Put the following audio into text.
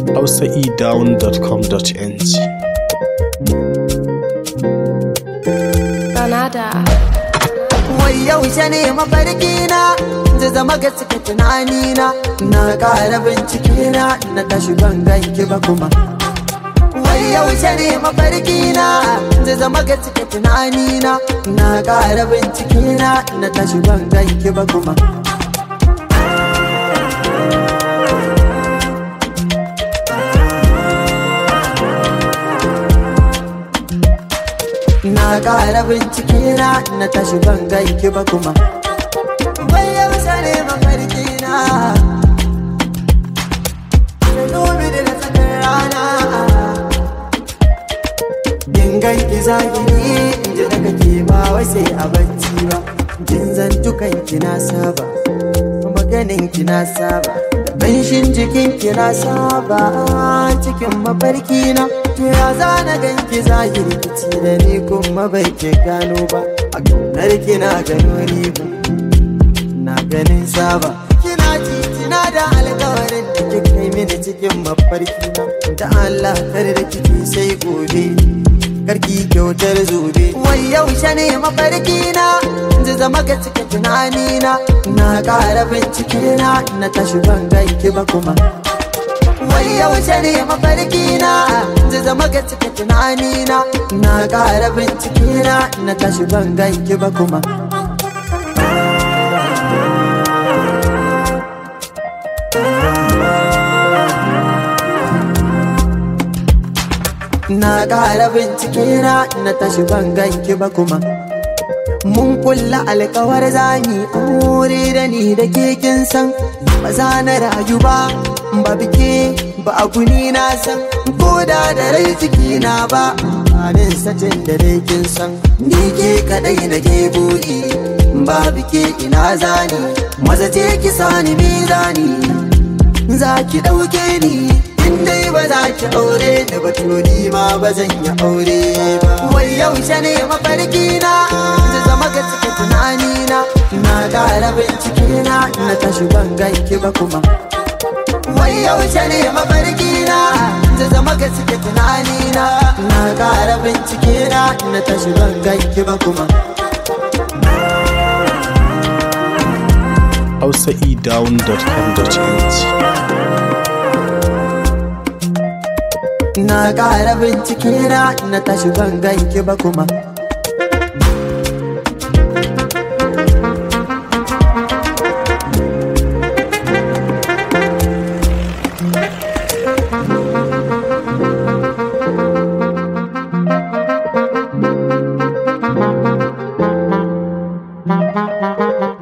hausaedown.com.ng Canada. Wai yaushe ne mafarki na zai zama gaske tunani na na ƙara bincike na na tashi ban ganki ba kuma Wai yaushe ne mafarki na zai zama gaske tunani na na ƙara bincike na na tashi ban ganki ba kuma Na ƙara bincike na na tashi ban ganki ba kuma Wai yaushe ne mafarki na Da dubi da na tsakar rana In ganki zagiri in ji daga ke ba wai sai a bacci ba Jin zantukan ki na saba Maganin ki na saba Da Banshin jikin ki na saba Cikin mafarki na To ya zana ganki zahiri kici da ni kuma bai ke gano ba A kaunar ki na gano riba Na ganin saba Kina titina da alkawarin da kika kai mini cikin mafarki na Da Allah kar da kike sai gobe karki kyautar zobe wai yaushe ne mafarki na zai zama ga cika tunani na na ƙara bincike na na tashi ban ganki ba kuma wai yaushe ne mafarki na zai zama ga cika tunani na na ƙara bincike na na tashi ban ganki ba kuma Na ƙara bincike na na tashi ban ganki ba kuma Mun kulla alkawar zani aure da ni da ke kin san Ba za na rayu ba ba bike ba a guni na san Ko da da rai ciki na ba Amin sacin da dai kin san Ni ke kadai na ke buri Ba bike ina zani Maza ce ki sani mizani Za ki ɗauke ni in dai ba za ki aure da batuni ma ba zan yi aure ba wai yaushe ne mafarki na zai zama ga cike tunani na na ƙara bincike na na tashi ban ganki ba kuma wai yaushe ne mafarki na zai zama ga cike tunani na na ƙara bincike na na tashi ban ganki ba kuma hausaedown.com.ng Na ƙara bincike na na tashi ban ganki ba kuma Canada.